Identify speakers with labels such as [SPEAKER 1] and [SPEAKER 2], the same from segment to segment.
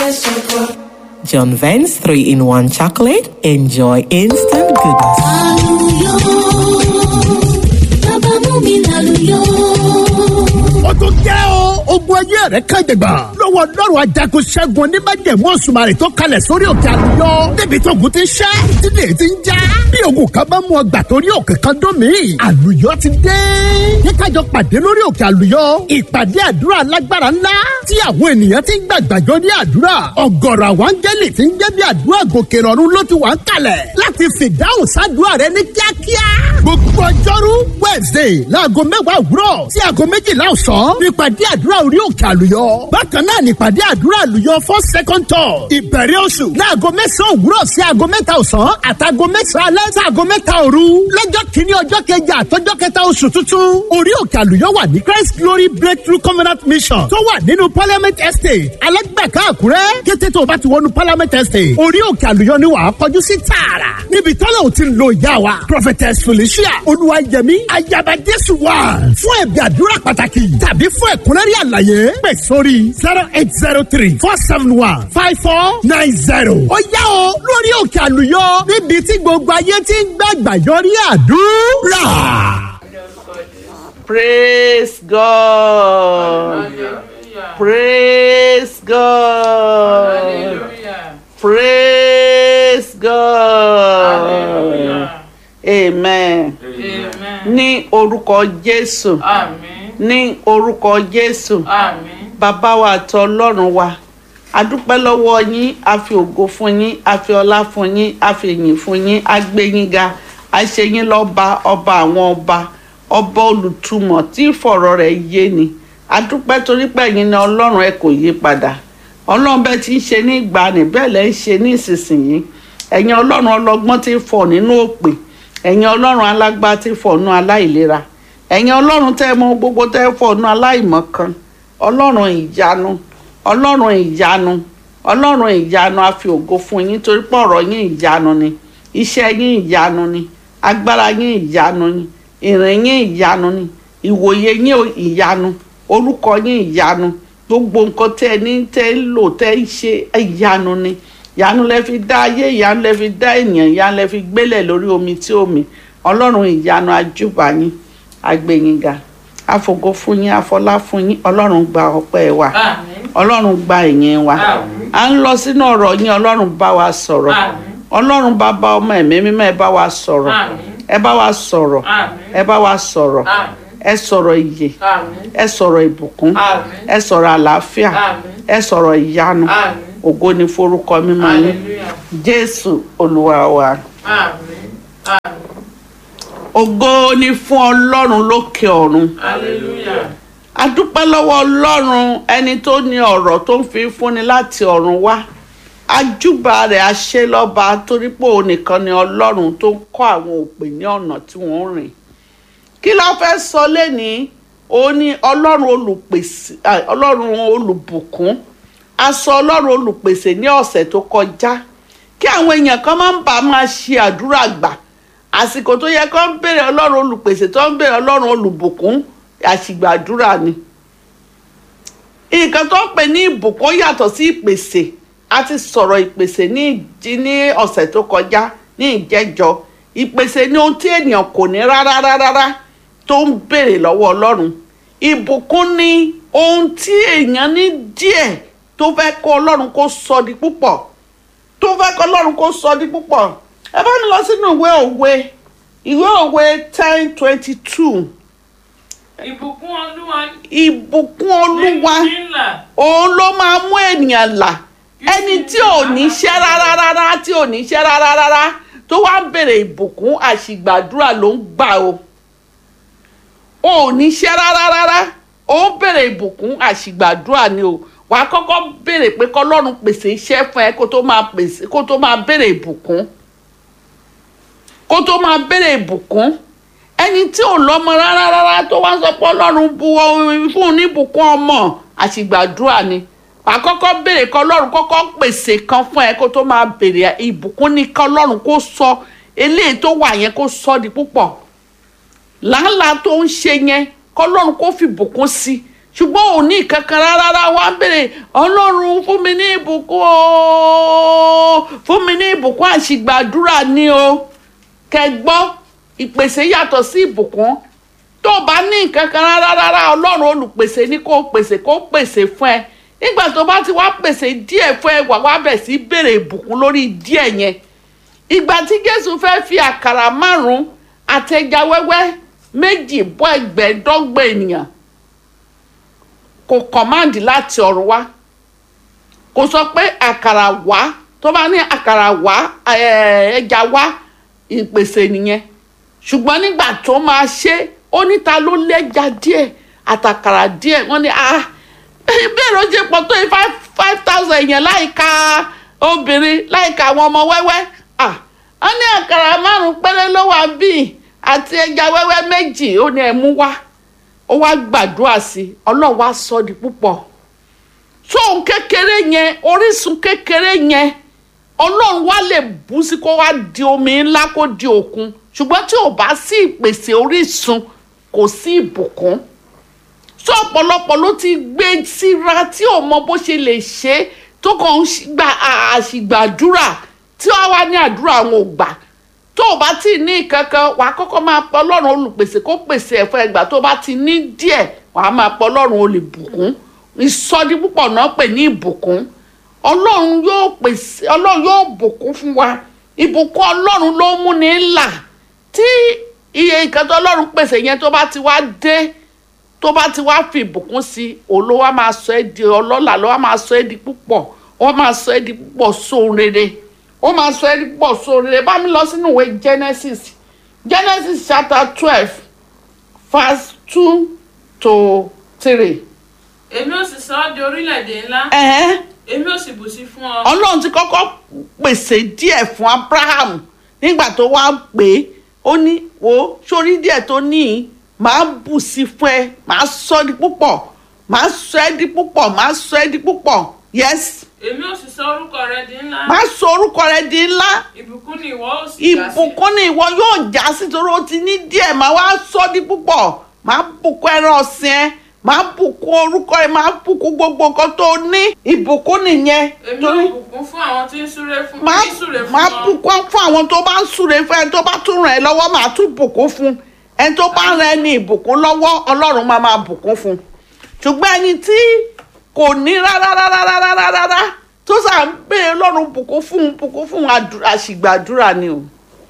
[SPEAKER 1] Vance Chocolate.
[SPEAKER 2] John Vance 3 in 1 chocolate. Enjoy instant goodness.
[SPEAKER 3] Àlùyọ, bàbá mú mi lálùyọ.
[SPEAKER 4] ó tún jẹ́ o ogun ayé rẹ̀ kan jẹ̀gbà lọ́wọ́ lọ́rùn ajagun ṣẹ́gun oníbàjẹ̀mú òṣùmàrè tó kalẹ̀ sórí òkè àlùyọ débi tó ogun ti ṣẹ́ ìdílé ti ń já bí ogun kan bá mú ọgbà torí òkè kan dún mí àlùyọ ti dé ní kájọ pàdé lórí òkè àlùyọ ìpàdé àdúrà lágbára ńlá tí àwọn ènìyàn ti ń gbàgbàjọ ní àdúrà ọ̀gọ̀rọ̀ àwọn áńgẹ́lì ti ń jẹ́ bí àdúrà gòkè rọ̀rùn ló ti wà ń kalẹ̀ láti fìdáhùn sádùúrà rẹ ní kíákíá gbogbo ọjọ́rú wednesday láago mẹ́wàá òwúrọ̀ sí aago méjìlá ọ̀sán nípàdé àdúrà orí òkè àlùyọ. bákan náà nípàdé àdúrà àlùyọ fún second tour ìbẹ̀rẹ̀ oṣù láago mẹ́sàn-án òwúrọ̀ sí aago mẹ́ta ọ̀sán àtàgo mẹ́sàn-án alẹ́ sí aago mẹ́ta òru lọ́jọ́ kìíní ọjọ́ kẹjà àtọ́jọ́ kẹta oṣù tuntun orí òkè àlùyọ wà ní christ glory breakthrough covenant mission tó wà nínú parliament estate alẹ́gbẹ̀ká àkúrẹ́ kété tó o bá ti wọnú parliament estate orí òkè àlùyọ ni wàá kọjú sí tààrà níbi tọ́lá ò ti ń lo ìyá wa prophetess felicia olúwayẹmí ayaba jésù wà fún ẹ̀bí àdúrà pàtàkì tàbí fún ẹ̀kúnrẹ́rẹ́ àlàyé pè sórí zero eight zero three four seven one five four nine zero. ó yá o lórí òkè àlùyọ níbi tí gbogbo ayé ti ń gbàgbà yọrí àdúrà.
[SPEAKER 5] Praise God. Praise God. Praise God. Amen. Ní orúkọ Jésù. Ní orúkọ Jésù. Bàbá wa àti Ọlọ́run wa. A dúpẹ́ lọ́wọ́ yín, a fi ògo fún yín, a fi ọlá fún yín, a fi ìyìn fún yín, a gbé yín ga, a ṣe yín lọ́ba, ọba àwọn ọba ọba olùtumọ̀ tí ìfọ̀rọ̀ rẹ̀ yé ni adúpẹ́ torí pé ẹ̀yin ni ọlọ́run ẹ kò yí padà ọlọ́run bẹ́ẹ̀ ti ń ṣe ní ìgbàanì bẹ́ẹ̀ lẹ́ ń ṣe ní ìsinsìnyí ẹ̀yin ọlọ́run ọlọ́gbọ́n ti fọ̀ nínú òpè ẹ̀yin ọlọ́run alágbá ti fọ̀ nínú aláìlera ẹ̀yin ọlọ́run tẹ́ mọ gbogbo tẹ́ fọ̀ nínú aláìmọ̀kan ọlọ́run ìyanu ọlọ́run ìyanu ọlọ́run ìyanu a fi ògo fún yín torí pé ọ̀rọ̀ yín ìyanu ni iṣẹ́ yín ìyanu ni agbára yín ìyanu ni ìrìn yín ìyanu ni ìwòye yín ìyanu orúkọ yín ìyanu gbogbo nǹkan tẹ́ ẹ ní tẹ́ ẹ lò tẹ́ ẹ ṣe ìyanu ni ìyanu lẹ fi dá ayé ìyanu lẹ fi dá ènìyàn ìyanu lẹ fi gbélẹ̀ lórí omi tí omi ọlọ́run ìyanu ajúbà yín agbẹ̀yìngà àfògo fún yín àfọlá fún yín ọlọ́run gba ọpẹ́ wa ọlọ́run gba ìyìn wa à ń lọ sínú ọ̀rọ̀ yín ọlọ́run bá wa sọ̀rọ̀ ọlọ́run bàbá ọmọ ẹ̀mí mímọ́ ẹ bá wa sọ̀rọ̀ ẹ bá wa sọ̀rọ̀ ẹ bá wa sọ̀rọ̀ ẹ sọ̀rọ̀ ìyè ẹ sọ̀rọ̀ ìbùkún ẹ sọ̀rọ̀ àlàáfíà ẹ sọ̀rọ̀ ìyanu ògo ni forúkọ mímọ́ yín jésù olúwa wa ògo ni fún ọlọ́run lókè ọ̀run a dúpẹ́ lọ́wọ́ ọlọ́run ẹni tó ní ọ̀rọ̀ tó ń fi fúnni láti ọ̀run wá ajúbà rẹ̀ aṣẹ́lọ́ba torí pé òun nìkan ni ọlọ́run tó ń kọ́ àwọn òpè ní ọ̀nà tí wọ́n ń rìn kí ló fẹ́ sọ lẹ́nìí òun ni ọlọ́run olùpèsè ọlọ́run olùbùkún a sọ ọlọ́run olùpèsè ní ọ̀sẹ̀ tó kọjá kí àwọn èèyàn kan máa ń bá máa ṣe àdúrà gbà àsìkò tó yẹ kó ń béèrè ọlọ́run olùpèsè tó ń béèrè ọlọ́run olùbùkún àṣìgbàdúrà ni nǹkan tó ń pè ní ìbùkún yàtọ̀ sí ìpèsè a ti sọ̀rọ̀ ìpèsè ní ìdí ní ọ̀sẹ̀ tó kọjá ní ìjẹ́jọ́ ìpèsè ní ohun tí ènìyàn kò ní rárá rárá tó ń béèrè lọ́wọ́ ọlọ́run ìbùkún ní ohun tí èèyàn ní díẹ̀ tó fẹ́ kó ọlọ́run kó sọ di púpọ̀ tó fẹ́ kó ọlọ́run kó sọ di púpọ̀ ẹ bá mi lọ sínú ìwé òwe ìwé òwe ten twenty two
[SPEAKER 6] ìbùkún olúwa
[SPEAKER 5] ìbùkún olúwa
[SPEAKER 6] ní ńlá
[SPEAKER 5] òun ló máa mú ènìyàn là ẹni tí ò ní ṣẹ́ rárá rárá tí ò ní ṣẹ́ rárá rárá tó wá ń bèrè ìbùkún àṣìgbàdúrà ló ń gbà o ò ní ṣẹ́ rárá rárá ó ń bèrè ìbùkún àṣìgbàdúrà ni o wàá kọ́kọ́ bèrè pé kọ́lọ́run pèsè iṣẹ́ fún ẹ kó tó máa pèsè kó tó máa bèrè ìbùkún kó tó máa bèrè ìbùkún ẹni tí ò lọ́mọ rárá rárá tó wá sọ pé ọlọ́run bu fún un ní ìbùkún ọmọ àṣìgbàdúrà ni wàá kọ́kọ́ béèrè kọ́ ọlọ́run kọ́kọ́ pèsè kan fún ẹ kó tó máa béèrè ìbùkún ní kọ́ ọlọ́run kó sọ eléyìí tó wà yẹn kó sọ di púpọ̀ làálàá tó ń ṣe yẹn kọ́ ọlọ́run kó fi ìbùkún sí i ṣùgbọ́n ò ní kankan rárá wá béèrè ọlọ́run fún mi ní ìbùkún ìbùkún o fún mi ní ìbùkún àṣìgbàdúrà ni o kẹgbọ́ ìpèsè yàtọ̀ sí ìbùkún tó o bá ní nǹkan kan rárá rárá ọlọ́run olùpèsè ní kó o pèsè kó o pèsè fún ẹ nígbà tó bá ti wá pèsè díẹ̀ fún ẹ wà wá bẹ̀ sí béèrè ìbùkún lórí díẹ̀ yẹn ìgbà tí jésù fẹ́ fi àkàrà márùn-ún àtẹja wẹ́wẹ́ méjì bọ́ ẹgbẹ̀ẹ́dọ́gbọ̀n ènìyàn kò kọ̀máǹdì láti ọ̀run wá kò sọ pé àkàrà wá tó bá ní àkàrà wá eh, ẹja wá ìpèsè nìyẹn ṣùgbọ́n nígbà tó máa ṣe ó níta ló lẹ́ja díẹ̀ àtàkàrà díẹ̀ wọ́n ní ah bẹ́ẹ̀ ló ṣe pọ̀ tó yìí five five thousand yẹn láìka obìnrin láìka àwọn ọmọ wẹ́wẹ́ ah wọ́n ní àkàrà márùn-ún péré ló wà bíi àti ẹja wẹ́wẹ́ méjì ó ní ẹ mú wá ó wá gbàdúrà sí i ọlọ́run wá sọ di púpọ̀ tóun kékeré yẹn orísun kékeré yẹn ọlọ́run wá lè bú sí kó wá di omi ńlá kó di òkun ṣùgbọ́n tí ò bá sí ìpèsè orísun kò sí ìbùkún tó ọ̀pọ̀lọpọ̀ ló ti gbé síra tí ò mọ bó ṣe lè ṣe é tó kàn ń ṣì- gba àṣìgbàdúrà tí wọ́n wá ní àdúrà àwọn ò gbà tó o bá ti ní kankan wàá kọ́kọ́ máa pọ̀ ọlọ́run olùpèsè kó pèsè ẹ̀fọ́ ẹgbà tó o bá ti ní díẹ̀ wàá máa pọ̀ ọlọ́run olùbùkún ìsọdí púpọ̀ náà pè ní ìbùkún ọlọ́run yóò pèsè ọlọ́run yóò bùkún fún wa ìbùkún ọlọ́run ló mú ní là tí iye nǹkan tó ọlọ́run pèsè yẹn tó bá ti wá dé tó bá ti wá fi ìbùkún sí i olówó á máa sọ ẹ́ di ọlọ́lá ló wá máa sọ ẹ́ di púpọ̀ ó máa sọ ẹ́ di púpọ̀ sóhun rere ó máa sọ ẹ́ di púpọ̀ sóhun rere bá mi lọ sínú ìwé Genesis Genesis chapter twelve verse two to three.
[SPEAKER 6] èmi ò sì sọ ọ́ di orílẹ̀-èdè ńlá
[SPEAKER 5] ẹ̀hẹ́n
[SPEAKER 6] èmi ò sì bù sí fún ọ
[SPEAKER 5] ọlọ́run ti kọ́kọ́ pèsè díẹ̀ fún abraham nígbà tó wá pè é ó ní wo sórí díẹ̀ tó ní í màá bù sí fún ẹ màá sọ ẹ́ di púpọ̀ màá sọ ẹ́ di púpọ̀ màá sọ ẹ́ di púpọ̀ yes
[SPEAKER 6] èmi ò sì sọ orúkọ rẹ di ńlá
[SPEAKER 5] màá sọ orúkọ rẹ di ńlá
[SPEAKER 6] ìbùkún ni ìwọ ó sì já sí
[SPEAKER 5] ìbùkún ni ìwọ yóò já sí torí ó ti ní díẹ̀ màá wá sọ ọ́ di púpọ̀ màá bùkún ẹran ọ̀sìn ẹ màá bùkún orúkọ ẹ màá bùkún gbogbo nǹkan tó ní ìbùkún nìyẹn
[SPEAKER 6] èmi
[SPEAKER 5] torí
[SPEAKER 6] ò bùkún fún àwọn tí ń súré fún
[SPEAKER 5] máa
[SPEAKER 6] tí ń súré fún
[SPEAKER 5] máa
[SPEAKER 6] ọ
[SPEAKER 5] bùkún fún àwọn tó bá ń súre fún ẹni tó bá tún ràn ẹ́ lọ́wọ́ máa tún bùkún fún ẹni tó bá ràn ẹ́ ní ìbùkún lọ́wọ́ ọlọ́run máa máa bùkún fún ṣùgbọ́n ẹni tí kò ní rárá rárá rárá rárá rárá tó sà ń pè é ọlọ́run bùkún fún un bùkún fún un àdú- àṣìgbàdúrà ni o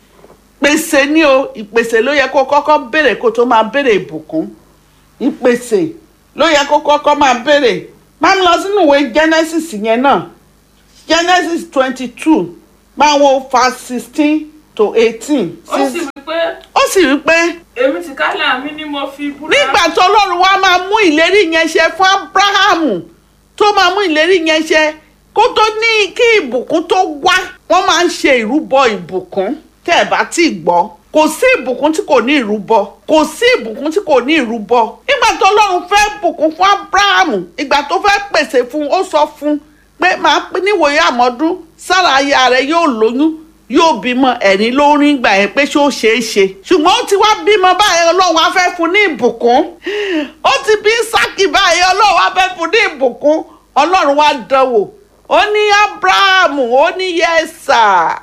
[SPEAKER 5] pèsè ni o ìpèsè ló yẹ kó kọ́kọ́ béèrè kó tó máa béèrè ìbùkún ìpèsè ló yẹ kó kọ́kọ́ máa béèrè máa ń lọ sínú ìwé Genesis yẹn náà Genesis twenty two máa wo verse sixteen to eighteen.
[SPEAKER 6] ó sì wí pé
[SPEAKER 5] ó sì wí pé
[SPEAKER 6] èmi ti kálẹ̀ mi ni mo fi búra
[SPEAKER 5] nígbà tó Ọlọ́run wá máa mú ìlérí yẹn ṣe fún Ábúráhámù tó máa mú ìlérí yẹn ṣe kó tó ní kí ìbùkún tó wá wọ́n máa ń ṣe ìrúbọ ìbùkún tẹ́ ẹ̀ bá tí ì gbọ́ kò sí ìbùkún tí kò ní ìrúbọ kò sí ìbùkún tí kò ní ìrúbọ nígbà tó Ọlọ́run fẹ́ bùkún fún Ábúráhámù ìgbà tó fẹ́ pèsè fún ó sọ fún pé máa pín níwòye àmọ́dún sára aya rẹ̀ yóò lóyún yóò bímọ ẹ̀rín ló ń rí gbà yẹn pé ṣé ó ṣeé ṣe ṣùgbọ́n ó ti wá bímọ báyìí ọlọ́run á fẹ́ fún ní ìbùkún ó ti bí sákì báyìí ọlọ́run á fẹ́ fún ní ìbùkún ọlọ́run wá dánwò ó ní abrahamu ó ní yẹ́sà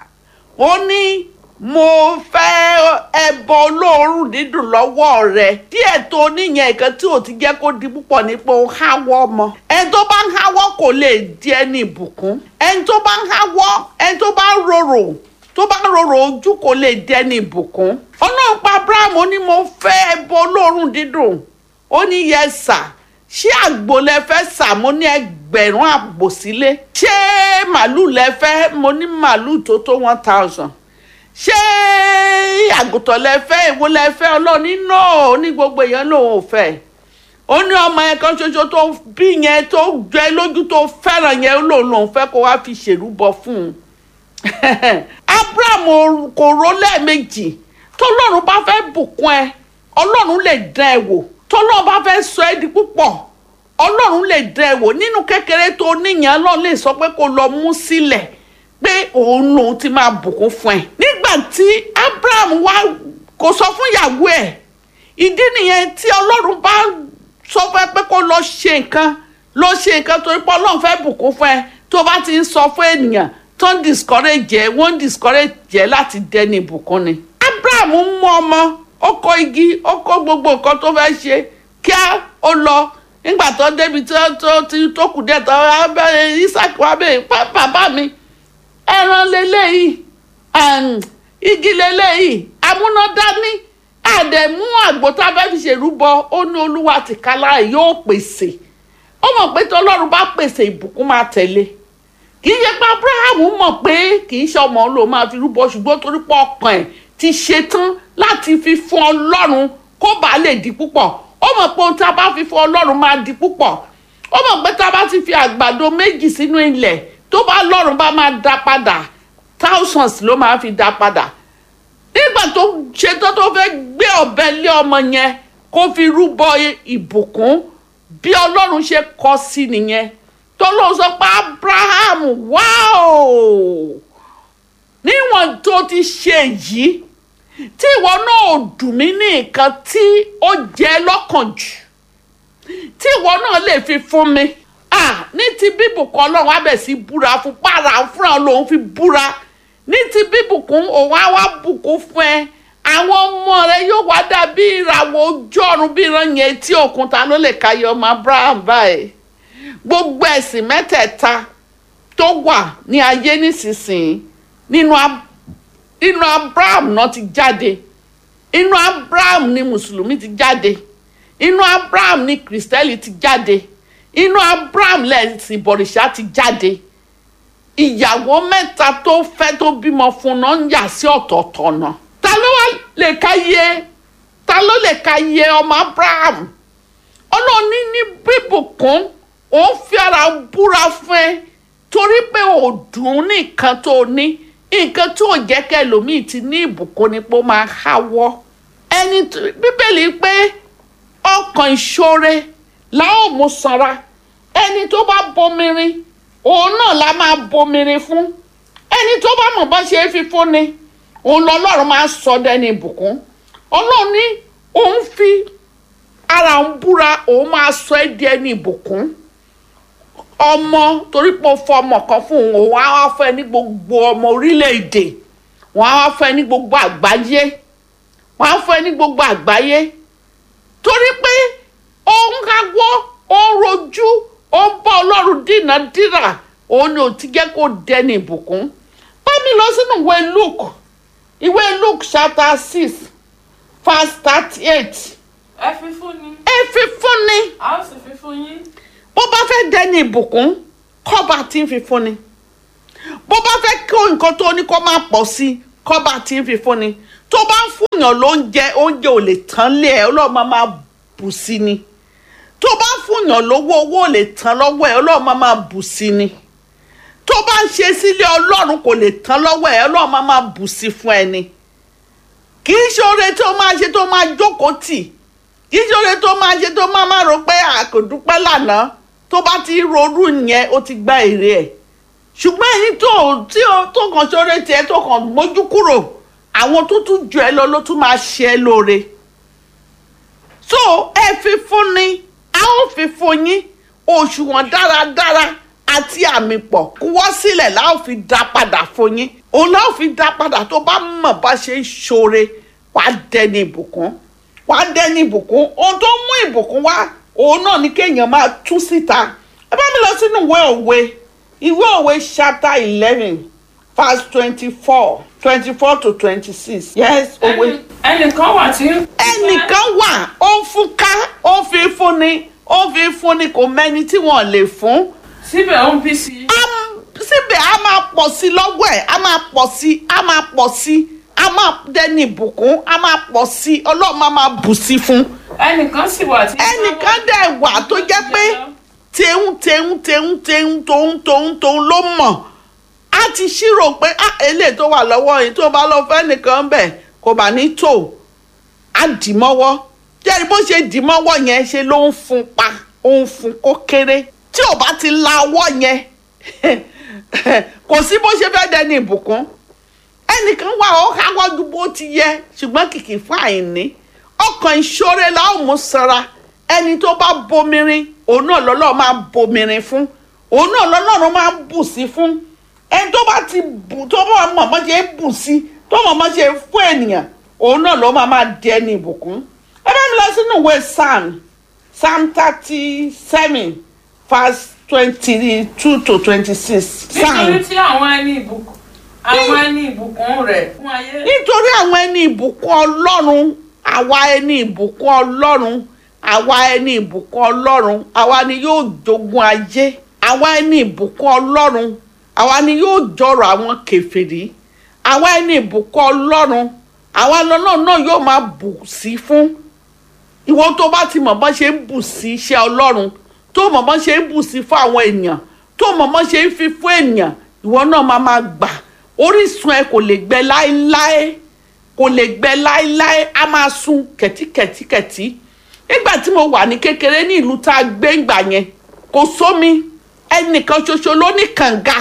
[SPEAKER 5] ó ní mo fẹ́ ẹbọ olóòórùn dídùn lọ́wọ́ rẹ díẹ̀ tó níyẹn nǹkan tí ò ti jẹ́ kó di púpọ̀ ní pé ó háwọ́ ọmọ ẹni tó bá ń háwọ́ kò lè di ẹni ìbùkún ẹni tó bá ń háwọ́ ẹni tó bá ń rorò tó bá ń rorò ojú kò lè di ẹni ìbùkún ọlọ́run pa abraham ó ní mo fẹ́ ẹbọ olóòórùn dídùn ó ní yẹsà ṣé àgbò lẹ fẹ́ sà mo ní ẹgbẹ̀rún àgbò sílé ṣé màálù lẹ fẹ́ mo ní màálù tó tó one thousand ṣé àgùntàn lẹ fẹ́ èwo lẹ fẹ́ ọlọ́ọ̀ni náà ní gbogbo èèyàn lòun ò fẹ́ ó ní ọmọ yẹn kan ṣoṣo tó bí yẹn tó jẹ lójú tó fẹ́ràn yẹn lòun lòun fẹ́ kó wá fi ṣèrúbọ fún un abraham kò rò lẹ́ẹ̀mejì tọ́lọ́run bá fẹ́ bùkún ẹ ọlọ́run lè dán ẹ wò tọ́lọ́run bá fẹ́ sọ ẹ́ di púpọ̀ ọlọ́run lè dán ẹ wò nínú kékeré tó níyàn ọlọ́run lè sọ pé kó lọ mú sílẹ̀ pé òun lòun ti máa bùkún fún ẹ nígbà tí abraham wá kò sọ fún ìyàwó ẹ ìdí nìyẹn tí ọlọ́run bá sọ fún ẹ pé kó lọ ṣe nǹkan lọ ṣe nǹkan torí pé ọlọ́run fẹ́ bùkún fún ẹ tó bá ti ń sọ fún ènìyàn tó ń discourage ẹ wọ́n ń discourage ẹ láti dẹni ìbùkún ni. abraham mú ọmọ ó kó igi ó kó gbogbo nǹkan tó fẹ́ ṣe kíá ó lọ nígbà tó débi tó tó tó kù díẹ̀ tó abẹ́rẹ́ isaac wá bẹ́ẹ̀ bàbá mi ẹran lélẹ́yìí igi lélẹ́yìí amúnádání àdẹ̀mú àgbo tá a fẹ́ fi ṣèrúbọ ó ní olúwa tìkálá ẹ̀ yóò pèsè ó mọ̀ pé tí ọlọ́run bá pèsè ìbùkún máa tẹ̀lé kì í ṣe pé abraham mọ̀ pé kì í ṣe ọmọ ló máa fi rúbọ ṣùgbọ́n torí pé ọkàn ẹ̀ ti ṣetán láti fi fún ọlọ́run kó bàa lè di púpọ̀ ó mọ̀ pé ohun tí a bá fi fún ọlọ́run máa di púpọ̀ ó mọ̀ pé tí a bá ti fi àgbàdo méjì sínú ilẹ̀ tó bá lọ́run bá máa dá padà thousands ló máa fi dá padà nígbà tó ṣetán tó fẹ́ gbé ọ̀bẹ lé ọmọ yẹn kó fi rúbọ ìbùkún bí ọlọ́run ṣe kọ sí nìyẹn tó ló sọ pé abraham wáò níwọ̀n tó ti ṣe yìí tí ìwọ náà ò dùn mí ní nǹkan tí ó jẹ́ lọ́kàn jù tí ìwọ náà lè fi fún mi ah ní ti bíbùkún ọlọ́run abẹ̀ sí búra fún para fúnra lòun fi búra ní ti bíbùkún òun á wá bùkún fún ẹ àwọn ọmọ rẹ yóò wá dàbí ìràwọ̀ ojú ọ̀run bí ìran yẹn tí òkun ta ló lè káyọ ọmọ abraham báyìí gbogbo ẹ̀sìn mẹ́tẹ̀ẹ̀ta tó wà ní ayé nísinsìnyí nínú inú abraham náà ti jáde inú abraham ni mùsùlùmí ti jáde inú abraham ni kìrìsìtẹ́lì ti jáde inú abraham lẹ́sìn bọ̀rìṣà ti jáde ìyàwó mẹ́ta tó fẹ́ tó bímọ fún náà ń yà sí ọ̀tọ̀ọ̀tọ̀ náà ta ló wá lè ka yẹ ta ló lè ka yẹ ọmọ abraham ọlọ́ọ̀ni ní bíbùkún òun fi ara búra fún ẹ torí pé ò dùn nìkan tó ní nǹkan tó jẹ́ kẹlòmíì ti ní ìbùkún ni pé ó máa háwọ́ ẹni bíbélì pé ọkàn ìṣoore la ó mú sanra ẹni tó bá bomirin òun náà la máa bomirin fún ẹni tó bá mọ̀ bá ṣe é fi fún ni òun lọ́lọ́run máa sọ dẹni ìbùkún ọlọ́run ní òun fi ara ń búra òun máa sọ ẹ́ di ẹni ìbùkún ọmọ torí pé o fọ ọmọ kan fún òun òun á wá fẹ́ ní gbogbo ọmọ orílẹ̀-èdè wọ́n á wá fẹ́ ní gbogbo àgbáyé wọ́n á fẹ́ ní gbogbo àgbáyé torí pé òun káwọ́ òun rojú òun bá ọlọ́run dínà dírà òun ni ò ti jẹ́ kó dẹni ìbùkún bá mi lọ sínú ìwé luke ìwé luke chapter six verse thirty eight
[SPEAKER 6] ẹ fi fún ni
[SPEAKER 5] ẹ fi fún ni
[SPEAKER 6] a ó sì fi fún yín
[SPEAKER 5] bó bá fẹ́ dẹni ìbùkún kọ́ba tí ń fi fún ni bó bá fẹ́ kó nǹkan tó ní kó máa pọ̀ sí kọ́ba tí ń fi fún ni tó bá ń fúnyàn lóúnjẹ oúnjẹ ò lè tán lé ẹ ọlọ́run máa máa bù sí ni tó bá ń fúnyàn lówó owó ò lè tán lọ́wọ́ ẹ ọlọ́run máa máa bù sí ni tó bá ń ṣe sílé ọlọ́run kò lè tán lọ́wọ́ ẹ ọlọ́run máa máa bù sí fún ẹni kì í ṣe oore tó máa ṣe tó máa jókòó tì kì í ṣe oore tó máa ṣe tó máa máa rò pé àkòdúpẹ́ lánàá tó bá ti ronú yẹn ó ti gba èrè ẹ̀ ṣùgbọ́n èyí tó tí ó tó kàn ṣoore tiẹ̀ tó kàn mójú kúrò àwọn tó tún jù ẹ lọ ló tún máa ṣe ẹ lóore so ẹ fi fún ni a ó fi fún yín òṣùwọ̀n dáradára àti àmì pọ̀ kúwọ́ sílẹ̀ la ó fi dá padà fún yín òun la ó fi dá padà tó bá mọ̀ bá ṣe ń ṣoore wàá dẹni ìbùkún wàá dẹni ìbùkún ohun tó mú ìbùkún wá òun náà ni kéèyàn máa tú síta ẹ bá mi lọ sínú ìwé òwe ìwé òwe chapter eleven verse twenty-four twenty-four to twenty-six yes òwe.
[SPEAKER 6] Ẹni- ẹnìkan wà tí ń
[SPEAKER 5] ẹnìkan wà ó ń fún ká ó ń fi fúnni ó ń fi fúnni kò mẹ́ni tí wọ́n lè fún
[SPEAKER 6] síbẹ̀ ó ń bí sí i
[SPEAKER 5] Am- síbẹ̀ a máa pọ̀ sí lọ́wọ́ ẹ̀ a máa pọ̀ sí a máa pọ̀ sí a máa dẹni ìbùkún a máa pọ̀ sí ọlọ́run máa máa bù sí fún
[SPEAKER 6] ẹnìkan sì wà tí.
[SPEAKER 5] ẹnìkan dẹ̀ wà tó jẹ́ pé tẹ̀hún tẹ̀hún tẹ̀hún tẹ̀hún tóun tóun tóun ló mọ̀ á ti ṣírò pé á eléyìí tó wà lọ́wọ́ yìí tó bá lọ fẹ́ nìkan bẹ̀ kò bá ní tò á dì mọ́wọ́ jẹ́rìí bó ṣe dì mọ́wọ́ yẹn ṣe ló ń fún pa ó ń fún kó kéré tí ò bá ti la ọwọ́ yẹn kò sí bó ṣe fẹ́ dẹni ìbùkún ẹnìkan wà ó káwọ́ ju bó ti yẹ ṣùgbọ́n kìkì fún àìní ọkàn ìṣòro la ó mú sanra ẹni tó bá bomirin òun náà lọ́lọ́ máa bomirin fún òun náà lọ́lọ́run máa ń bù sí fún ẹni tó bá ti bù tó bá mọ̀ mọ́ ṣe ń bù sí tó mọ̀ mọ́ ṣe ń fún ènìyàn òun náà ló máa máa di ẹni ìbùkún ẹ bá mi lọ sínú ìwé psalm psalm thirty seven verse twenty two to twenty six
[SPEAKER 6] nítorí
[SPEAKER 5] psalm
[SPEAKER 6] tí àwọn ẹni ìbùkún àwọn ẹni ìbùkún rẹ̀ fún ayé
[SPEAKER 5] nítorí àwọn ẹni ìbùkún ọlọ́run àwa ẹni ìbùkún ọlọ́run àwa ẹni ìbùkún ọlọ́run àwa ni yóò jogún ayé àwa ẹni ìbùkún ọlọ́run àwa ni yóò jọrọ̀ àwọn kèfèrí àwa ẹni ìbùkún ọlọ́run àwa lọ́lọ́run náà yóò máa bù sí fún ìwọ tó bá ti mọ̀ bọ́n ṣe ń bù sí iṣẹ́ ọlọ́run tó mọ̀ bọ́n ṣe ń bù sí fún àwọn èèyàn tó mọ̀ bọ́n ṣe ń fi fún èèyàn ìwọ náà máa máa gbà orísun ẹ kò lè gbẹ láéláé kò lè gbẹ láéláé á máa sun kẹ̀tíkẹ̀tíkẹ̀tí nígbà tí mo wà ní kékeré ní ìlú tá a gbé ńgbà yẹn kò sómi ẹnìkan ṣoṣo ló ní kànga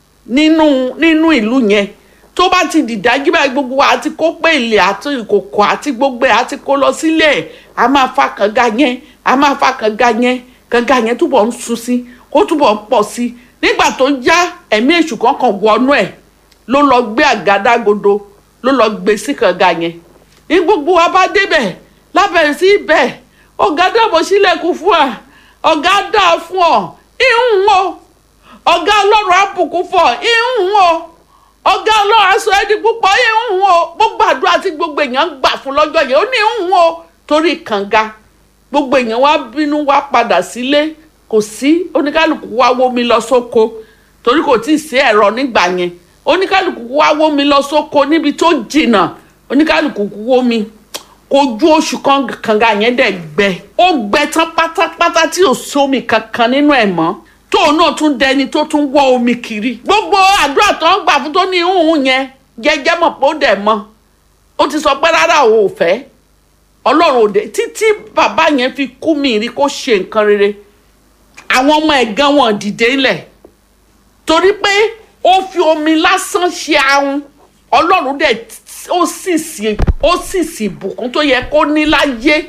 [SPEAKER 5] nínú nínú ìlú yẹn tó bá ti dìdájú báyìí gbogbo wa àti kó pé ilé àti ìkòkò àti gbogbo ẹ̀ àti kó lọ sílé ẹ̀ a máa fa kànga yẹn a máa fa kànga yẹn kànga yẹn túbọ̀ ń sun sí kó túbọ̀ ń pọ̀ sí nígbà tó já ẹ̀mí èṣù kankan wọnú ẹ̀ ló lọ gbé àgádágodo ló lọ gbé sí kànga yẹn ní gbogbo wa bá débẹ̀ lábẹ̀rẹ̀ sí ibẹ̀ ọ̀gá dàbọ̀ sílẹ̀kùn fún wa ọ̀gá dà fún ọ ìhùn o ọ̀gá ọlọ́run àbùkún fún ọ ìhùn o ọ̀gá ọlọ́run aṣọ ẹni púpọ̀ ìhùn o gbogbo àdúrà tí gbogbo èèyàn ń gbà fún lọ́jọ́ yẹn ó ní ìhùn o torí kànga gbogbo èèyàn wá bínú wá padà sílé kò sí oníkálukú wá wómi lọ sóko torí kò tí ì sí ẹ̀rọ nígbà yẹn oníkálukú wá wómi lọ sóko níbi tó jìnnà oníkálukú wómi ojú oṣù kan kànga yẹn dẹ̀ gbẹ ó gbẹ tán pátápátá tí ò sómi kankan nínú ẹ̀ mọ́ tóun náà tún dẹni tó tún wọ́ omi kiri gbogbo àdúrà tó ń gbà fún tó ní ìhùn yẹn jẹjẹ mọ̀ pé ó dẹ̀ mọ́ ó ti sọ pé rárá òun ò fẹ́ ọlọ́run òde títí bàbá yẹn fi kú mi rí kó ṣe nǹkan rere àwọn ọmọ ẹ̀ gan wọn dìde ńlẹ̀ torí pé ó fi omi lásán ṣe ahun ọlọ́run dẹ̀ ó sì sí ó sì sí ìbùkún tó yẹ kó ní láyé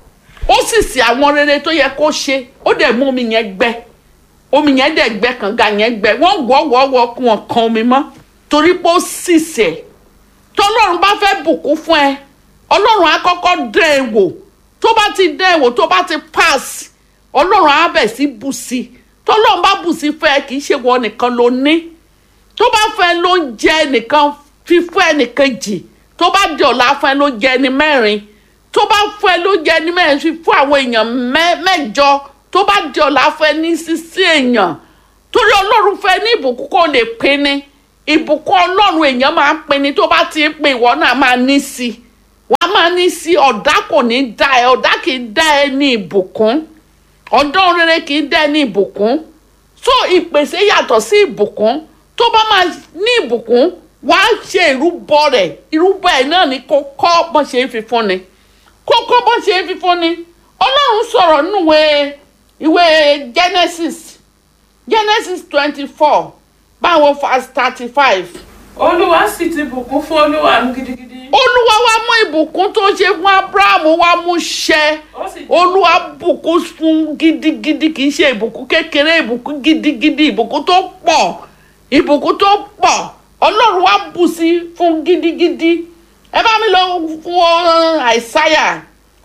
[SPEAKER 5] ó sì sí àwọn rere tó yẹ kó ṣe ó dẹ̀ mú omi yẹn gbẹ omi yẹn dẹ̀ gbẹ kànga yẹn gbẹ wọ́n wọ́wọ́wọ́ kún wọn kan omi mọ́ torí pé ó sì sẹ̀ tọ́lọ́run bá fẹ́ bùkún fún ẹ ọlọ́run á kọ́kọ́ dán ẹ wò tó bá ti dán ẹ wò tó bá ti pass ọlọ́run á bẹ̀ sí bù sí tọ́lọ́run bá bù sí fún ẹ kì í ṣe wọ nìkan ló ní tó bá fẹ́ ló ń jẹ nìkan fífún ẹnìkejì tó bá di ọ̀la fún ẹ ló jẹ ẹni mẹ́rin tó bá fún ẹ ló jẹ ẹni mẹ́rin fífún àwọn èèyàn mẹ́jọ tó bá di ọ̀la fún ẹ ní sísí èèyàn torí ọlọ́run fẹ́ ní ìbùkún kó lè pín ní ìbùkún ọlọ́run èèyàn máa ń pín ní tó bá ti ń pín ìwọ náà máa ní sí i wọ́n á máa ní sí ọ̀dà kò ní dá ẹ ọ̀dà kì í dá ẹ ní ìbùkún ọ̀dọ́ rere kì í dá ẹ ní ìbùkún so ìpèsè yàtọ̀ sí ìbùkún tó bá máa ní ìbùkún wà á ṣe ìrúbọ rẹ̀ ìrúbọ ẹ̀ náà ni kó kọ́ bọ́n ṣe ń fi fún ni kó kọ́ bọ́n ṣe ń fi fún ni ọlọ́run sọ̀rọ̀ nínú ìwé ìwé Genesis Genesis twenty four báwo verse thirty five
[SPEAKER 6] olúwa sì ti bùkún fún olúwa mi gidigidi
[SPEAKER 5] olúwa wa mú ìbùkún tó ṣe fún abrahamu wa mú ṣẹ
[SPEAKER 6] ó sì
[SPEAKER 5] olúwa bùkún fún gidigidi kì í ṣe ìbùkún kékeré ìbùkún gidigidi ìbùkún tó pọ̀ ìbùkún tó pọ̀ ọlọ́run wa bù sí fún gidigidi ẹ bá mi lọ fún àìsáyà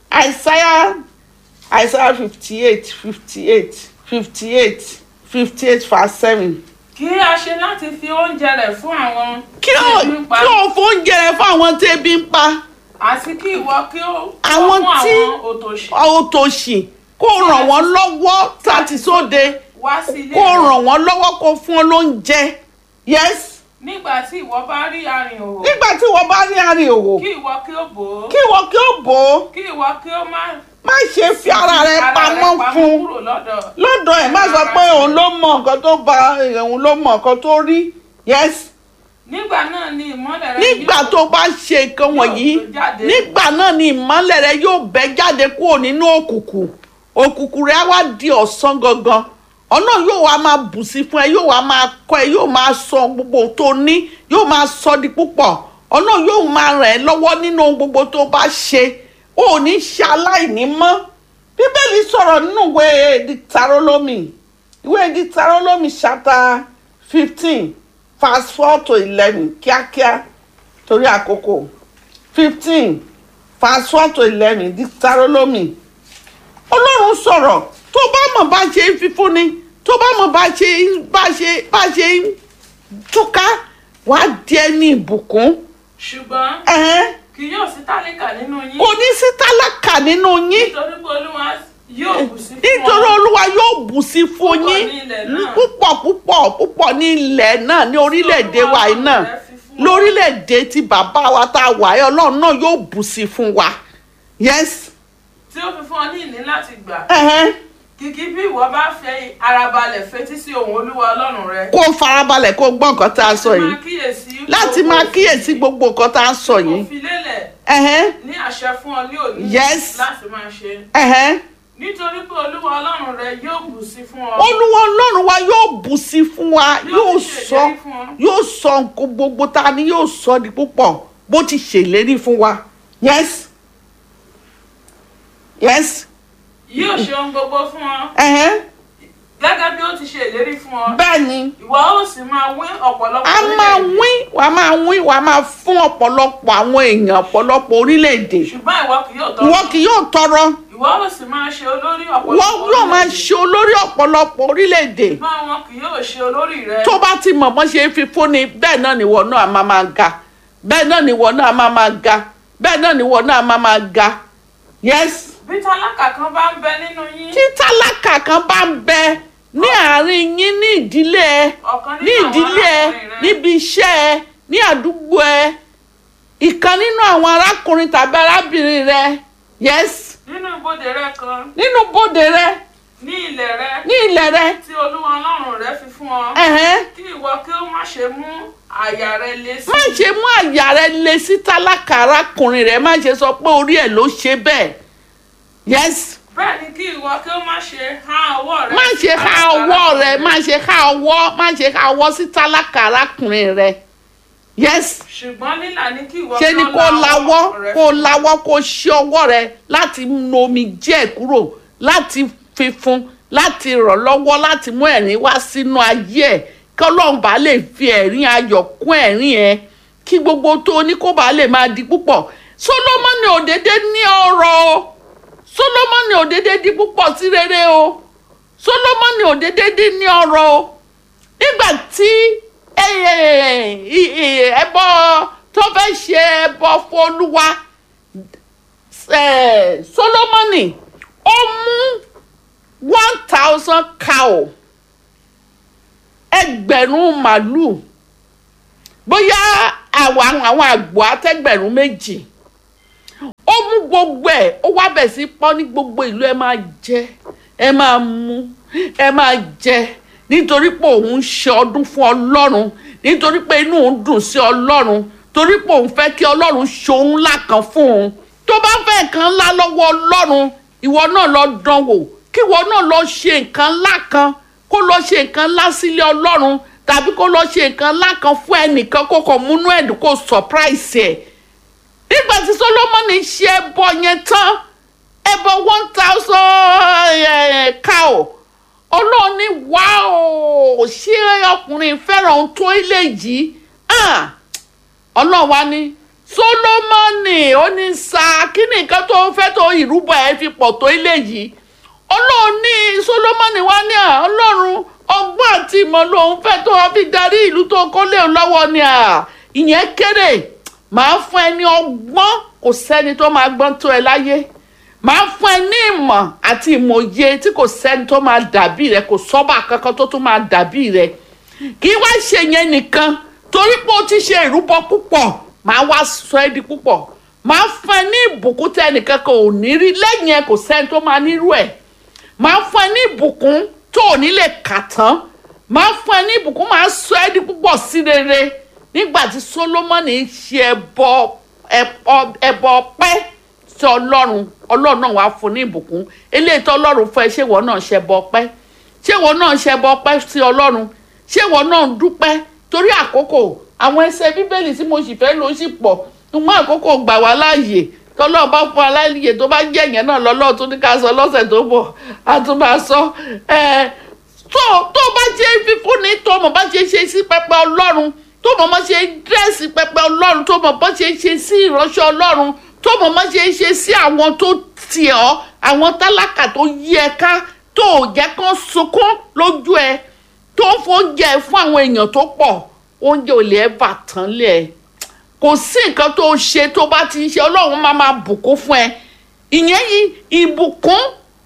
[SPEAKER 5] àìsáyà àìsáyà fifty eight fifty eight fifty eight fifty eight verse seven
[SPEAKER 6] kí a ṣe láti fi oúnjẹ rẹ̀ fún àwọn
[SPEAKER 5] kí ó
[SPEAKER 6] tí ebi ń pa
[SPEAKER 5] kí ó fún oúnjẹ rẹ fún àwọn tí ebi ń pa
[SPEAKER 6] àti kí ìwọ kí ó
[SPEAKER 5] Àwọn
[SPEAKER 6] fún
[SPEAKER 5] tí-
[SPEAKER 6] àwọn òtòṣì
[SPEAKER 5] òtòṣì kó ràn wọ́n lọ́wọ́ láti sóde
[SPEAKER 6] wá sí ilé
[SPEAKER 5] kó
[SPEAKER 6] rẹ̀
[SPEAKER 5] ràn wọ́n lọ́wọ́ kó fún ọ lóúnjẹ yes
[SPEAKER 6] nígbà tí ìwọ bá rí arìn òwò
[SPEAKER 5] nígbà tí wọ́n bá ní àárín òwò
[SPEAKER 6] kí ìwọ kí ó bò ó
[SPEAKER 5] kí wọ́n kí ó bò ó
[SPEAKER 6] kí ìwọ kí ó má
[SPEAKER 5] má ṣe fi ara rẹ pamọ́ fún
[SPEAKER 6] kúrò lọ́dọ̀
[SPEAKER 5] lọ́dọ̀ ẹ̀ má sọ pé òun ló mọ nǹkan tó ba òun ló mọ nǹkan tó rí yes
[SPEAKER 6] nígbà náà ni ìmọ́lẹ̀ rẹ
[SPEAKER 5] nígbà
[SPEAKER 6] yóò-
[SPEAKER 5] tó bá ṣe nǹkan wọ̀nyí
[SPEAKER 6] yóò jáde.
[SPEAKER 5] nígbà náà ni ìmọ́lẹ̀ rẹ yóò bẹ́ jáde kúrò nínú òkùnkùn òkùnkùn rẹ á wá di ọ̀sán gangan ọ̀nà yóò wá máa bù sí fún ẹ yóò wá máa kọ́ ẹ yóò máa sọ gbogbo tó ní yóò máa sọ di púpọ̀ ọ̀nà yóò máa ràn ẹ́ lọ́wọ́ nínú ohun gbogbo tó bá ṣe ó ò ní ṣe aláìní mọ́ bíbélì sọ̀rọ̀ nínú ìwé Dìtàrólómì ìwé Deuteronomy chapter fifteen verse four to eleven kíákíá torí àkókò fifteen verse four to eleven Deuteronomy ọlọ́run sọ̀rọ̀ tó bá mọ̀ bá ṣe ń fífúnni tó bá mọ̀ bá ṣe bá ṣe bá ṣe ń túká wàá di ẹni ìbùkún
[SPEAKER 6] ṣùgbọ́n
[SPEAKER 5] ẹ̀hẹ́n,
[SPEAKER 6] kì yóò sí tálíkà nínú yín
[SPEAKER 5] kò ní sí tálákà nínú yín
[SPEAKER 6] nítorí pé olúwa yóò bù sí fún
[SPEAKER 5] nítorí
[SPEAKER 6] ọ
[SPEAKER 5] olúwa yóò bù sí fún
[SPEAKER 6] Púpọ̀
[SPEAKER 5] yín
[SPEAKER 6] ní ilẹ̀ náà.
[SPEAKER 5] púpọ̀ púpọ̀ púpọ̀ ní ilẹ̀ náà ní orílẹ̀-èdè wa yìí náà
[SPEAKER 6] Olúwa rẹ fi fún ọ.
[SPEAKER 5] lórílẹ̀-èdè tí bàbá wa tá a wà yìí ọlọ́run náà yóò bù sí fún wa yes
[SPEAKER 6] tí ó fi fún ọ ní ìní láti gbà
[SPEAKER 5] ẹ̀hẹ́n,
[SPEAKER 6] kìkì bí ìwọ bá fẹ́ arabalẹ̀ fetí sí ohùn olúwa ọlọ́run rẹ
[SPEAKER 5] kó farabalẹ̀ kó gbọ́ nǹkan tá a sọ yìí
[SPEAKER 6] máa kíyèsí
[SPEAKER 5] láti
[SPEAKER 6] gbogbo
[SPEAKER 5] máa
[SPEAKER 6] òfin
[SPEAKER 5] kíyèsí gbogbo nǹkan tá a sọ
[SPEAKER 6] kò
[SPEAKER 5] yìí
[SPEAKER 6] fi lélẹ̀
[SPEAKER 5] ẹ̀hẹ́n,
[SPEAKER 6] ní àṣẹ fún ọ ní òní
[SPEAKER 5] Yes.
[SPEAKER 6] láti máa ṣe
[SPEAKER 5] ẹ̀hẹ́n.
[SPEAKER 6] nítorí pé olúwa ọlọ́run rẹ yóò bù sí fún ọ
[SPEAKER 5] olúwa ọlọ́run wa yóò bù sí fún wa yóò
[SPEAKER 6] Yóò sì
[SPEAKER 5] sọ
[SPEAKER 6] ṣèlérí fún ọ.
[SPEAKER 5] yóò sọ nǹkan gbogbo ta ni yóò sọ di púpọ̀ bó ti ṣèlérí fún wa yes yes
[SPEAKER 6] yóò ṣe ohun gbogbo fún ọ
[SPEAKER 5] ẹ̀hẹ́n,
[SPEAKER 6] gẹ́gẹ́ bí ó ti ṣe ìlérí fún ọ
[SPEAKER 5] bẹ́ẹ̀ ni
[SPEAKER 6] ìwọ ó sì máa wín ọ̀pọ̀lọpọ̀
[SPEAKER 5] a máa
[SPEAKER 6] orílẹ̀-èdè.
[SPEAKER 5] wín wà á máa wín wà á máa fún ọ̀pọ̀lọpọ̀ àwọn èèyàn ọ̀pọ̀lọpọ̀ orílẹ̀-èdè
[SPEAKER 6] ṣùgbọ́n ìwọ kì yóò tọrọ
[SPEAKER 5] ìwọ kì yóò tọrọ
[SPEAKER 6] ìwọ ó sì máa ṣe olórí ọ̀pọ̀lọpọ̀
[SPEAKER 5] wọ́n yóò máa
[SPEAKER 6] orílẹ̀-èdè.
[SPEAKER 5] ṣe olórí ọ̀pọ̀lọpọ̀ orílẹ̀-èdè
[SPEAKER 6] ṣùgbọ́n wọn kì yóò ṣe olórí rẹ
[SPEAKER 5] tó bá ti mọ̀ mọ́ ṣe é fi fúnni bẹ́ẹ̀ náà nìwọ náà máa máa ga bẹ́ẹ̀ náà nìwọ náà máa máa ga bẹ́ẹ̀ náà nìwọ náà máa máa ga yes
[SPEAKER 6] bí tálákà kan bá ń bẹ nínú yín
[SPEAKER 5] tí tálákà kan bá ń bẹ ní àárín yín ní ìdílé ẹ
[SPEAKER 6] ọ̀kan
[SPEAKER 5] ní
[SPEAKER 6] nínú àwọn
[SPEAKER 5] ìdílé ẹ
[SPEAKER 6] arákùnrin rẹ
[SPEAKER 5] níbi iṣẹ́ ẹ ní àdúgbò ẹ ìkan nínú àwọn arákùnrin tàbí arábìnrin rẹ yes
[SPEAKER 6] nínú ibodè rẹ kan
[SPEAKER 5] nínú bóde rẹ
[SPEAKER 6] ní ilẹ̀ rẹ
[SPEAKER 5] ní ilẹ̀ rẹ
[SPEAKER 6] tí olúwa ọlọ́run rẹ fi fún ọ
[SPEAKER 5] ẹ̀hẹ́n
[SPEAKER 6] kí ìwọ kí ó má ṣe mú àyà rẹ le sí
[SPEAKER 5] má ṣe mú àyà rẹ le sí tálákà arákùnrin rẹ má ṣe sọ pé orí ẹ ló ṣe bẹ́ẹ̀ yes
[SPEAKER 6] bẹ́ẹ̀ ni kí ìwọ kí ó má ṣe há ọwọ́ rẹ
[SPEAKER 5] má
[SPEAKER 6] sí
[SPEAKER 5] ṣe ká
[SPEAKER 6] tálákà
[SPEAKER 5] ọwọ́ rẹ
[SPEAKER 6] arákùnrin
[SPEAKER 5] má ṣe ká ọwọ́ má ṣe ká ọwọ́ sí tálákà arákùnrin rẹ yes
[SPEAKER 6] ṣùgbọ́n lílà ni kí ìwọ
[SPEAKER 5] ṣe
[SPEAKER 6] kí
[SPEAKER 5] ni
[SPEAKER 6] ó
[SPEAKER 5] kó lawọ́
[SPEAKER 6] rẹ
[SPEAKER 5] kó lawọ́ kó ṣe ọwọ́ rẹ láti nu omi jẹ́ kúrò láti fi fún láti rọ̀ lọ́wọ́ láti mú ẹ̀rín wá sínú ayé ẹ̀ kí ọlọ́run bá lè fi ẹ̀rín ayọ̀ kún ẹ̀rín ẹ̀ kí gbogbo tó ní kó bá lè máa di púpọ̀ Sólómọ́nì òdédé ní ọrọ̀ o Sólómọ́nì òdédé di púpọ̀ sí rere o Sólómọ́nì òdédé di ní ọrọ̀ o nígbà tí ẹbọ tó fẹ́ ṣe ẹbọ fún olúwa eh, Sólómọ́nì ó mú one thousand cow ẹgbẹ̀rún màlúù bóyá àwọn àwọn àgbò àtẹgbẹ̀rún méjì ó mú gbogbo ẹ̀ ó wá bẹ̀ sí pọ́n ní gbogbo ìlú ẹ máa jẹ ẹ máa mu ẹ máa jẹ nítorí pé òun ń ṣe ọdún fún ọlọ́run nítorí pé inú òun dùn sí ọlọ́run torí pé òun fẹ́ kí ọlọ́run ṣohun ńlá kan fún òun tó bá fẹ́ nǹkan ńlá lọ́wọ́ ọlọ́run ìwọ náà lọ dán wò kí ìwọ náà lọ ṣe nǹkan ńlá kan kó lọ ṣe nǹkan ńlá sílé ọlọ́run tàbí kó lọ ṣe nǹkan ńlá kan fún ẹnìkan kó kàn múnú ẹ̀dùn kó surprise ẹ̀ nígbà tí Solomoni ṣe ẹbọ yẹn tán ẹbọ one thousand cow ọlọ́run ní wáò ṣé ọkùnrin fẹ́ràn ohun tó ilé yìí Ah! ọlọ́run wá ní Solomoni ó ní sa kí ni nǹkan tó fẹ́ tó ìrúbọ ẹ̀ fi pọ̀ tó ilé yìí ọlọ́run ní Solomoni wá ní à ọlọ́run ọgbọ́n àti ìmọ̀ lòun fẹ́ tó wọ́n fi darí ìlú tó kó léun lọ́wọ́ ni à ìyẹn kéré màá fún ẹ ní ọgbọ́n kò sẹ́ni tó máa gbọ́n tó ẹ láyé màá fún ẹ ní ìmọ̀ àti ìmọ̀ye tí kò sẹ́ni tó máa dàbí rẹ kò sọ́bà kankan tó tún máa dàbí rẹ kì í wá ṣe yẹn nìkan torí pé o ti ṣe ìrúbọ púpọ̀ màá wá sọ ẹ́ di púpọ̀ màá fún ẹ ní ìbùkún tẹ ẹnìkan kan ò ní rí lẹ́yìn ẹ kò sẹ́ni tó máa nírú ẹ̀ màá fún ẹ ní ìbùkún tó ò ní lè kà tán màá fún ẹ ní ìbùkún màá sọ ẹ́ di púpọ̀ sí rere nígbà tí Solomoni ṣe ẹbọ ẹbọ ẹbọ ọpẹ́ sí Ọlọ́run Ọlọ́run náà wàá fún ní ìbùkún eléyìí tó Ọlọ́run fún ẹ ṣé ìwọ náà ṣe ẹbọ ọpẹ́ ṣé ìwọ náà ṣe ẹbọ ọpẹ́ sí Ọlọ́run ṣé ìwọ náà ń dúpẹ́ torí àkókò àwọn ẹsẹ̀ bíbélì tí mo sì fẹ́ lò sí pọ̀ ṣùgbọ́n àkókò gbà wá láàyè tọ́lọ́ bá fún aláìyè tó bá jẹ́ ìyẹn náà lọ́lọ́ tó ní ká sọ lọ́sẹ̀ tó bọ̀ a tún máa sọ ẹ tó tó bá ṣe fífúnni tó mọ̀ bá ṣe ṣe sí pẹpẹ ọlọ́run tó mọ̀ bá ṣe dírẹ́sì pẹpẹ ọlọ́run tó mọ̀ bá ṣe ṣe sí ìránṣẹ́ ọlọ́run tó mọ̀ bá ṣe ṣe sí àwọn tó tì ọ́ àwọn tálákà tó yí ẹ ká tó ò jẹ́ kán sunkún lójú ẹ tó ń fóúnjẹ fún àwọn èèyàn tó pọ̀ oúnjẹ ò lè ẹ́ bà tán lẹ̀ ẹ́ kò sí nǹkan tó ṣe tó bá ti ń ṣe ọlọ́run máa máa bùkún fún ẹ ìyẹn yìí ìbùkún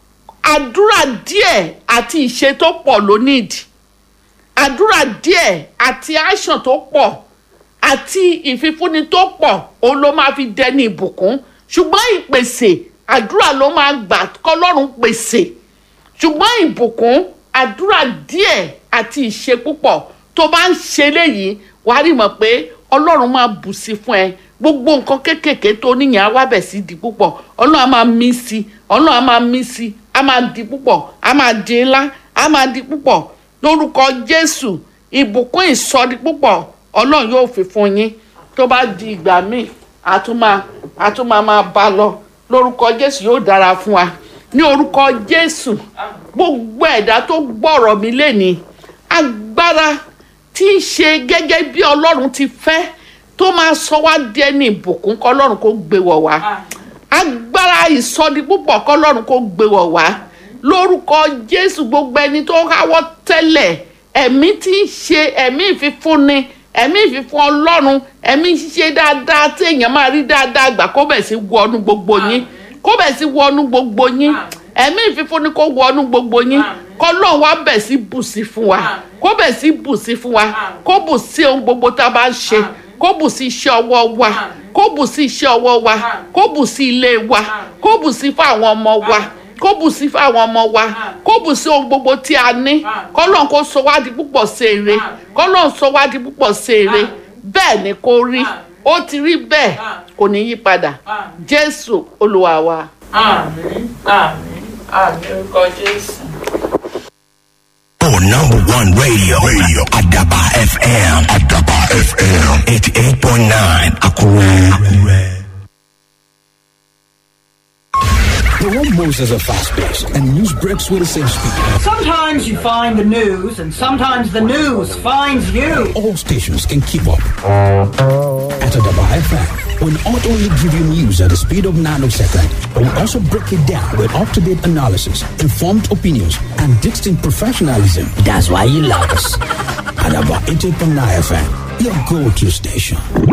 [SPEAKER 5] àdúrà díẹ̀ àti ìṣe tó pọ̀ ló nídìí àdúrà díẹ̀ àti action tó pọ̀ àti ìfifúnni tó pọ̀ òun ló máa fi dẹni ìbùkún ṣùgbọ́n ìpèsè àdúrà ló máa gbà kọ́lọ́run pèsè ṣùgbọ́n ìbùkún àdúrà díẹ̀ àti ìṣe púpọ̀ tó bá ń ṣe léyìí wàá rí mọ̀ pé ọlọ́run máa bù sí fún ẹ gbogbo nǹkan kéékèèké tó níyàn á wá bẹ̀ sí di púpọ̀ ọlọ́run á máa mí sí ọlọ́run á máa mí sí á máa di púpọ̀ á máa di ńlá á máa di púpọ̀ lórúkọ jésù ìbùkún ìsọdi púpọ̀ ọlọ́run yóò fi fún yín tó bá di ìgbà míì àtúmọ̀ àtúmọ̀ máa bá lọ lórúkọ jésù yóò dára fún wa ní orúkọ jésù gbogbo ẹ̀dá tó gbọ́rọ̀ mi lénìí agbára tí ń ṣe gẹ́gẹ́ bí ọlọ́run ti fẹ́ tó máa sọ wá di ẹni ìbùkún kọ́lọ́run kó gbé wọ̀ wá agbára ìsọdi púpọ̀ kọ́lọ́run kó gbé wọ̀ wá lórúkọ jésù gbogbo ẹni tó háwọ́ tẹ́lẹ̀ ẹ̀mí tí ń ṣe ẹ̀mí ìfifúnni ẹ̀mí ìfifún ọlọ́run ẹ̀mí ṣíṣe dáadáa tí èèyàn máa rí dáadáa gbà kó bẹ̀ sí wọnú gbogbo yín kó bẹ̀ sí wọnú gbogbo yín ẹ̀mí ìfifúnni kó wọnú gbogbo yín kọ́lọ́run wá bẹ̀ sí bù sí fún wa kó bẹ̀ sí bù sí fún wa kó bù sí ohun gbogbo tá a bá ń ṣe kó bù sí iṣẹ́ ọwọ́ wa kó bù sí iṣẹ́ ọwọ́ wa kó bù sí ilé wa kó bù sí fún àwọn ọmọ wa kó bù sí fún àwọn ọmọ wa kó bù sí ohun gbogbo tí a ní kọ́lọ́n kó sọ wá di púpọ̀ séere kọ́lọ́n sọ wá di púpọ̀ séere bẹ́ẹ̀ ni kó rí ó ti rí bẹ́ẹ̀ kò ní yí padà jésù olúwa wa.
[SPEAKER 6] àmín àmín àmín orúkọ jésù.
[SPEAKER 1] Oh, number one radio. Radio. Adaba FM. Adaba FM. 88.9. Akure. Akure.
[SPEAKER 7] The one Moses are fast paced and news breaks with the same speed.
[SPEAKER 8] Sometimes you find the news, and sometimes the news finds you.
[SPEAKER 7] All stations can keep up. At Adaba FM, we'll not only give you news at the speed of nanosecond, but we'll also break it down with up to date analysis, informed opinions, and distinct professionalism. That's why you love us. Adaba 88.9 FM, your go to station.